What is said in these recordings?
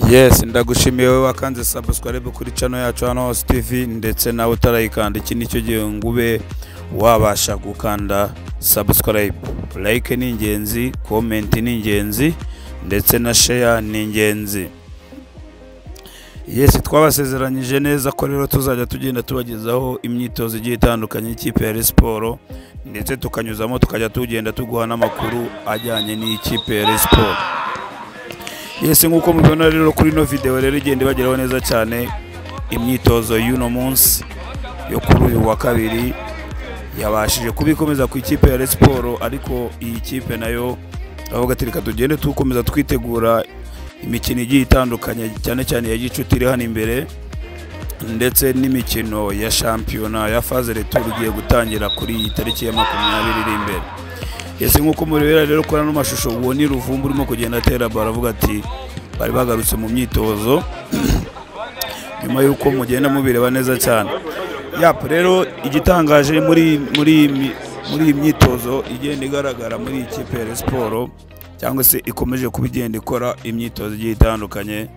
yes ndagushimiye wowe wakanze subscribe kuri channel yacu hano hose tv ndetse nawe utarayikanda iki nicyo gihe ngo ube wabasha gukanda subscribe like ni ingenzi comment ni ingenzi ndetse na share ni ingenzi yes twabasezeranyije neza ko rero tuzajya tugenda tubagezaho imyitozo igiye itandukanye y'ikipe ya Rayon Sports ndetse tukanyuzamo tukajya tugenda tuguha n'amakuru ajyanye n'ikipe ya Rayon Sports yesi nk'uko mubibona rero kuri ino video rero igenda ibageraho neza cyane imyitozo y'uno munsi yo kuri uyu wa kabiri yabashije kuba ikomeza ku ikipe ya Rayon Sports ariko iyi kipe nayo avuga ati reka tugende tukomeza twitegura imikino igiye itandukanye cyane cyane ya gicuti iri hano imbere ndetse n'imikino ya shampiyona ya faze retour igiye gutangira kuri iyi tariki ya makumyabiri iri imbere ese nk'uko mubibera rero kuri ano mashusho uwo ni ruvumbu urimo kugenda atera baro avuga ati bari bagarutse mu myitozo nyuma y'uko mugenda mubireba neza cyane yapu rero igitangaje muri muri iyi mi- muri iyi myitozo igenda igaragara muri iyi kipe ya Rayon Sports cyangwa se ikomeje kuba igenda ikora imyitozo igiye itandukanye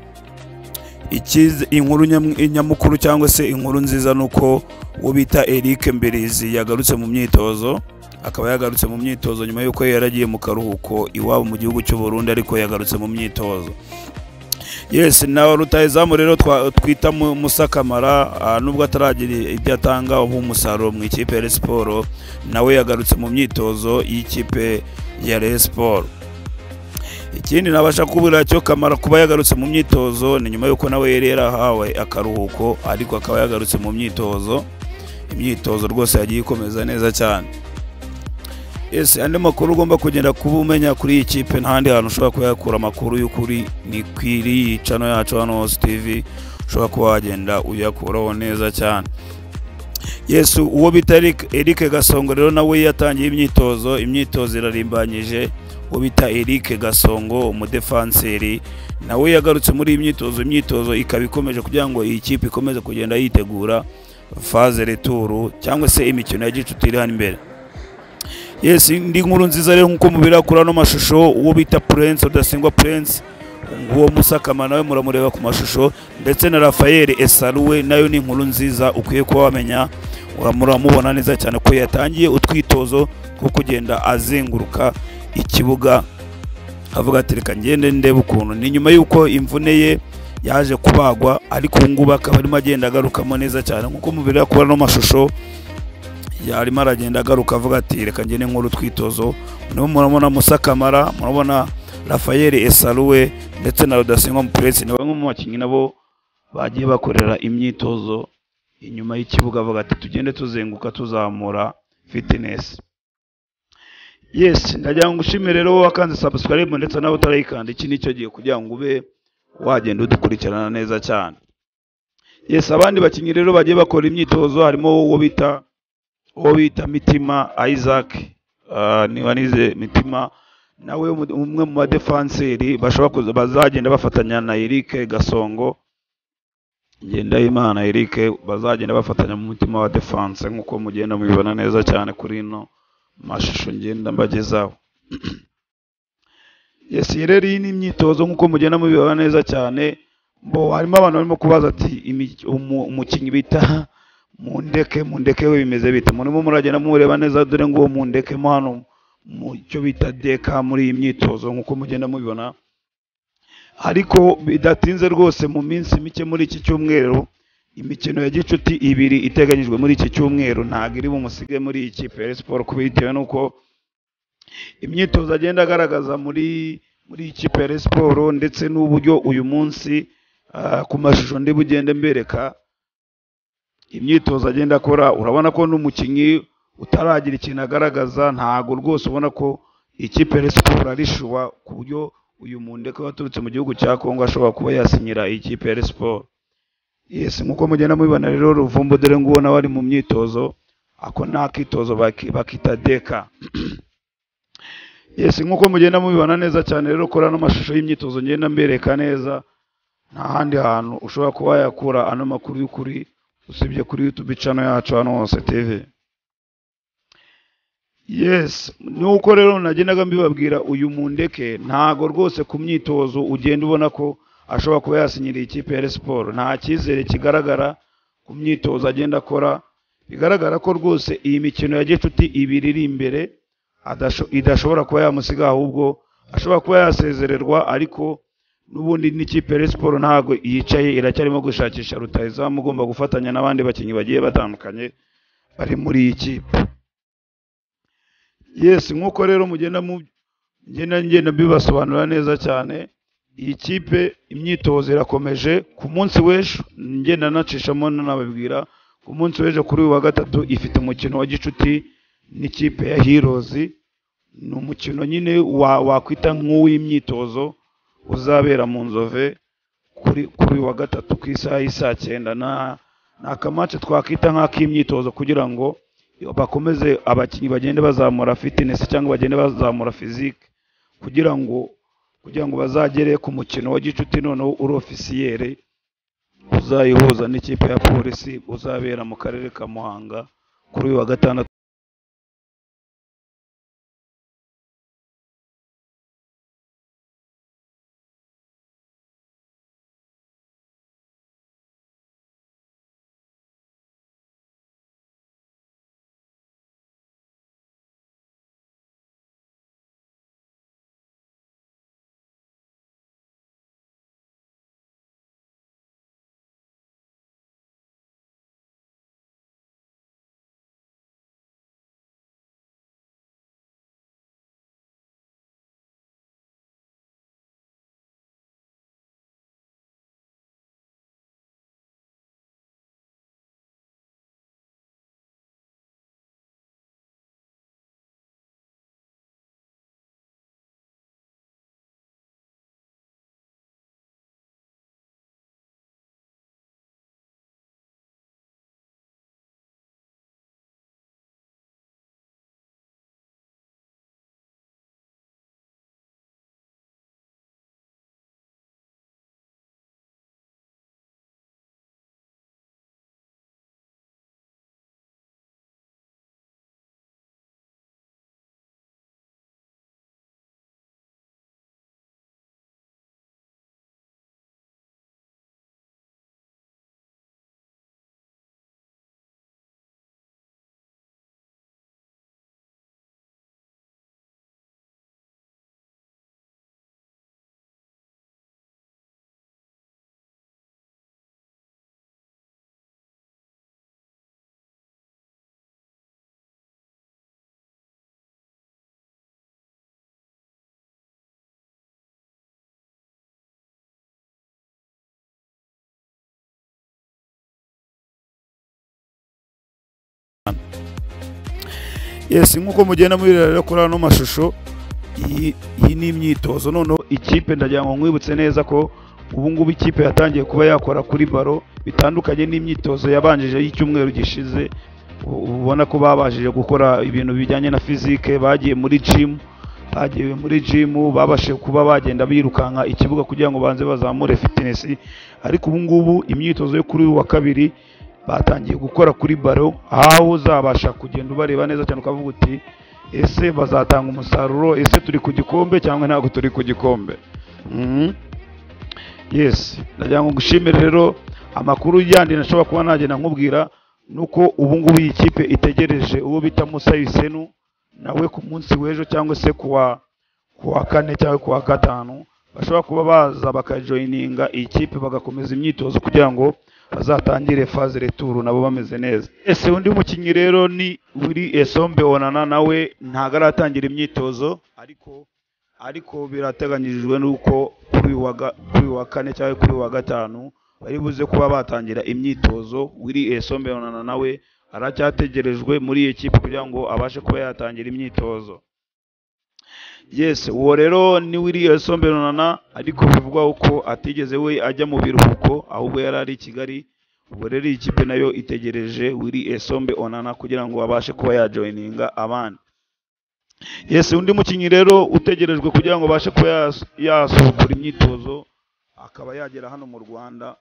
ikiza inkuru nyam- nyamukuru cyangwa se inkuru nziza nuko uwo bita Eric Mberizi yagarutse mu myitozo akaba yagarutse mu myitozo nyuma y'uko yari yaragiye mu karuhuko iwabo mu gihugu cy'u Burundi ariko yagarutse mu myitozo yes na rutahizamu rero twa- twita Mu- Musa Kamara ah, nubwo ataragira ibyo atanga nk'umusaruro mu ikipe ya Rayon Sports nawe yagarutse mu myitozo y'ikipe ya Rayon Sports ikindi nabasha kubura cyo kamara kuba yagarutse mu myitozo ni nyuma y'uko nawe yari yarahawe akaruhuko ariko akaba yagarutse mu myitozo imyitozo rwose yagiye ikomeza neza cyane ese andi makuru ugomba kugenda kuba umenya kuri iyi kipe n'ahandi hantu ushobora kuba yakura amakuru y'ukuri ni kwiri iyi cano yacu hano hose tv ushobora kuba wagenda uyakuraho neza cyane yesu uwo bita Eric- eric gasongo rero nawe yatangiye imyitozo imyitozo irarimbanyije uwo bita eric gasongo umudefanseri nawe yagarutse muri iyi myitozo imyitozo ikaba ikomeje kugira ngo iyi kipe ikomeze kugenda yitegura faze returu cyangwa se imikino ya gicuti iri hano imbere yes indi nkuru nziza rero nk'uko mubira kuri ano mashusho uwo bita prince udasingwa prince nguwo musakamana nawe muramureba ku mashusho ndetse na rafael esaruwe nayo ni inkuru nziza ukwiye kuba wamenya muramubona neza cyane ko yatangiye utwitozo two kugenda azenguruka ikibuga avuga ati reka ngende ndebe ukuntu ni nyuma y'uko imvune ye yaje kubagwa ariko ubu ngubu akaba arimo agenda agarukamo neza cyane nk'uko mubireba kuri ano mashusho yarimo aragenda agaruka avuga ati reka ngende nkora utwitozo nibo murabona Musa Kamara murabona Rafael Esaruwe ndetse na Rudasingwa Mupuresi ni bamwe mu bakinnyi nabo bagiye bakorera imyitozo inyuma y'ikibuga avuga ati tugende tuzenguka tuzamura fitness yes ndagira ngo ushime rero wakanze subscribe ndetse nawe utarayikanda iki nicyo gihe kugira ngo ube wagenda udukurikirana neza cyane yes abandi bakinnyi rero bagiye bakora imyitozo harimo uwo bita uwo bita mitima isaac ah, niba nize mitima nawe umu- umwe mu badefanseri bashobora kuza bazagenda bafatanya na eric gasongo ngendahimana eric bazagenda bafatanya mu mutima wa defanse nk'uko mugenda mubibona neza cyane kuri ino mashusho ngenda mbagezaho yes iyi rero iyi ni imyitozo nk'uko mugenda mubibona neza cyane bo harimo abantu barimo kubaza ati "Imi- umu- umukinnyi bita mundeke mundeke we bimeze bite murimo muragenda mureba neza dore ngo uwo mundekemo hano mu cyo bita deka muri iyi myitozo nk'uko mugenda mubibona ariko bidatinze rwose mu minsi mike muri iki cyumweru imikino ya gicuti ibiri iteganyijwe muri iki cyumweru ntabwo iri bumusige muri iyi kipe ya Rayon Sports kuba bitewe n'uko imyitozo agenda agaragaza muri muri iyi kipe ya Rayon Sports ndetse n'uburyo uyu munsi ah, ku mashusho ndi bugende mbereka imyitozo agenda akora urabona ko n'umukinnyi utaragira ikintu agaragaza ntago rwose ubona ko ikipe ya Rayon Sports ari shuwa ku buryo uyu mundeke waturutse mu gihugu cya Kongo ashobora kuba yasinyira ikipe ya Rayon Sports yes nk'uko mugenda mubibona rero ruvumbu dore nguwo nawe ari mu myitozo ako ni akitozo baki- bakita deka yes nk'uko mugenda mubibona neza cyane rero kora ano mashusho y'imyitozo ngenda mbereka neza nta handi hantu ushobora kuba yakura ano makuru y'ukuri usibye kuri YouTube channel yacu hano hose TV. Yes, nuko rero nagendaga mbibabwira uyu mundeke ntago rwose ku myitozo ugenda ubona ko ashobora kuba yasinyiriye ikipe ya Rayon siporo nta cyizere kigaragara ku myitozo agenda akora bigaragara ko rwose iyi mikino ya gicuti ibiri iri imbere adasho- idashobora kuba yamusiga ahubwo ashobora kuba yasezererwa ariko n'ubundi n'ikipe ya Rayon siporo ntabwo yicaye iracyarimo gushakisha rutahizamu ugomba gufatanya n'abandi bakinnyi bagiye batandukanye bari muri iyi kipe yesi nk'uko rero mugenda mu ngenda ngenda mbibasobanurira neza cyane iyi kipe imyitozo irakomeje ku munsi w'ejo ngenda nacishamo nanababwira ku munsi w'ejo kuri uyu wa gatatu ifite umukino wa gicuti n'ikipe ya hirozi ni umukino nyine wa- wakwita nk'uw'imyitozo uzabera mu nzove kuri kuri uyu wa gatatu ku isaha y'isaa cyenda na ni akamace twakwita nk'ak'imyitozo kugira ngo bakomeze abakinnyi bagende bazamura fitness cyangwa bagende bazamura physique kugira ngo kugira ngo bazagere ku mukino wa gicuti noneho uri ofisiyeri uzayihuza n'ikipe ya polisi uzabera mu karere ka muhanga kuri uyu wa gatandatu yesi nk'uko mugenda mubireba rero kuri ano mashusho iyi iyi ni imyitozo noneho ikipe ndagira ngo nkwibutse neza ko ubu ngubu ikipe yatangiye kuba yakora kuri baro bitandukanye n'imyitozo yabanjije y'icyumweru gishize ubu- ubu ubona ko babashije gukora ibintu bijyanye na fizike bagiye muri jimu bagiye muri jimu babashije kuba bagenda birukanka ikibuga kugira ngo banze bazamure fitinesi ariko ubu ngubu imyitozo yo kuri uyu wa kabiri batangiye gukora kuri baro aho uzabasha kugenda ubareba neza cyane ukavuga uti ese bazatanga umusaruro ese turi ku gikombe cyangwa ntabwo turi ku gikombe Mhm. yesi ndagira ngo gushimire rero amakuru yandi nashobora kuba nagenda nkubwira nuko ubu ngubu iyi kipe itegereje uwo bita Musa Yusenu nawe ku munsi w'ejo cyangwa se kuwa kuwa kane cyangwa kuwa gatanu bashobora kuba baza bakajoyininga iyi kipe bagakomeza imyitozo kugira ngo bazatangire faze returu nabo bameze neza ese undi mukinnyi rero ni wiri esombe onana nawe ntabwo aratangira imyitozo ariko ariko birateganyijwe n'uko kuri uyu wa ga- kuri uyu wa kane cyangwa kuri uyu wa gatanu bari buze kuba batangira imyitozo wiri esombe onana nawe aracyategerejwe muri iyi kipe kugira ngo abashe kuba yatangira imyitozo yes uwo rero ni wiriya somberana ariko bivugwa ko atigeze we ajya mu biruhuko ahubwo yari ari i kigali ubwo rero iyi kipe nayo itegereje wiri esombe onana kugira ngo abashe kuba yajoyininga abandi yes undi mukinnyi rero utegerejwe kugira ngo abashe kuba yas- yasohokura imyitozo akaba yagera hano mu rwanda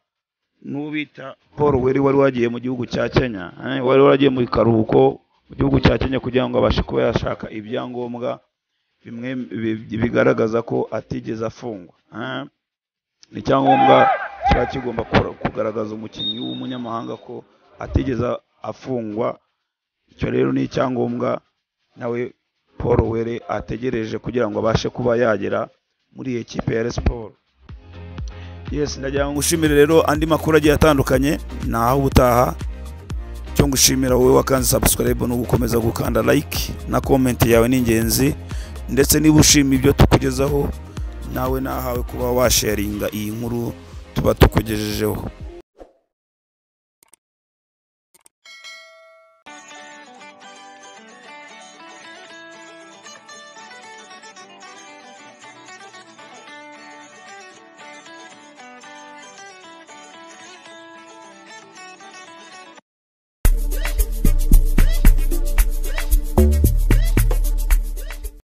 n'ubita paul weri wari wagiye mu gihugu cya kenya eh, wari waragiye mu karuhuko mu gihugu cya kenya kugira ngo abashe kuba yashaka ibyangombwa bimwe bi- bigaragaza ko atigeze afungwa ah. ni icyangombwa kiba kigomba kura- kugaragaza umukinnyi w'umunyamahanga ko atigeze afungwa icyo rero ni icyangombwa nawe paul were ategereje kugira ngo abashe kuba yagera muri iyi kipe ya Rayon siporo yesi ndagira ngo ngushimire rero andi makuru agiye atandukanye ni aho ubutaha cyo ngushimira wowe wakanze subscribe no gukomeza gukanda like na comment yawe ni ingenzi ndetse niba ushima ibyo tukugezaho nawe nahawe kuba washaringa iyi nkuru tuba tukugejejeho